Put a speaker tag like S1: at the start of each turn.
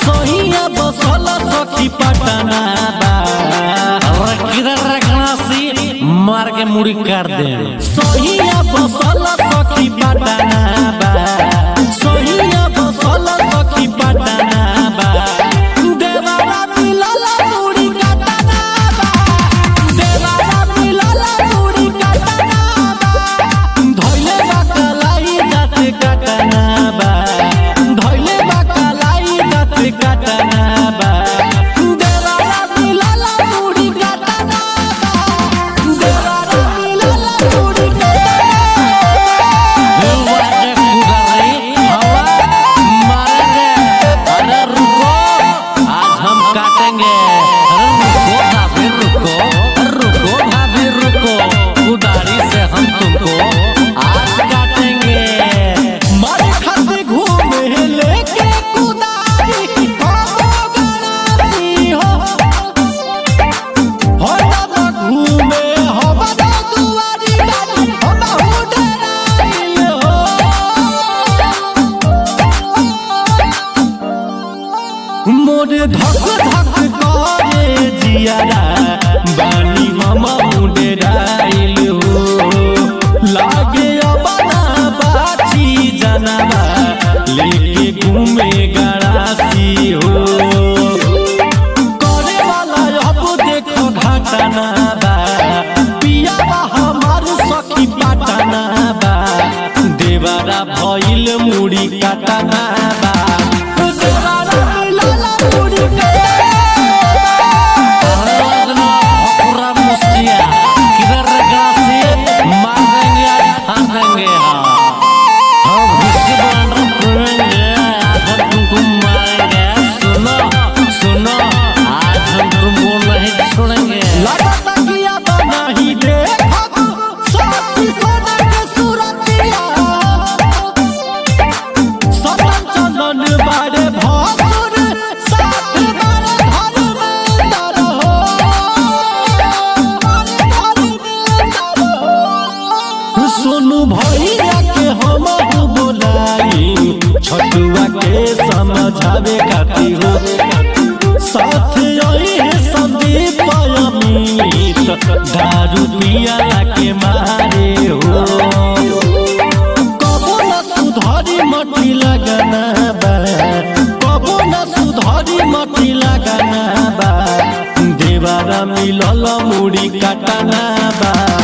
S1: सोहिया बसल सखी पटना बा
S2: किधर रखना सी मार के मुड़ी कर दे
S1: सोहिया बसल सखी पटना बा सोहिया बसल सखी पटना बा देवारा मिलल मुड़ी कटना बा देवारा मिलल मुड़ी कटना बा धइले बा कलाई दाँत कटना बा धइले बा कलाई दाँत कटना बा देवारा मिलल मुड़ी कटना बा देवारा मिलल मुड़ी कटना
S2: अरे रुको आज हम काटेंगे अरे रुको भाभी रुको रुको भाभी रुको उदारी से हम तुमको आज काटेंगे
S1: मारे खाते घूमे लेके कुदारी हो गणासी हो हो ना घूमे हो बड़ा दुआरी गाड़ी हो बहु डराइल हो मोरे धक धक करे जियारा बानी हम मुंडे डाइल हो लागे अबना बाची जनवा लेके घूमे गड़ासी हो करे वाला अब देखो घटना बा पिया बा हमार सखी पटना बा देवारा भइल मुड़ी कटना बा देवारा मिलल मुड़ी कटना
S2: पूरा मुस्तिया किधर रखना सी मार देंगे आज फाड़ देंगे हाँ हम इसके बाद रखेंगे आज हम तुमको मारेंगे सुनो सुनो आज हम तुमको नहीं छोड़ेंगे
S1: लगता किया बना ही देखब साथी सोना के सूरतिया सदन चंदन बारे भासुर साथ बारे घर में दर हो घर में दर हो सोनू भैया के हम बोलाई छटुआ के समझावे खातिर हो साथ आई है संदीप अमित दारू पिया के मारे हो कबो न सुधारी मटी लगना बा कबो न सुधारी मटी लगना बा देवारा मिलल मुड़ी कटना बा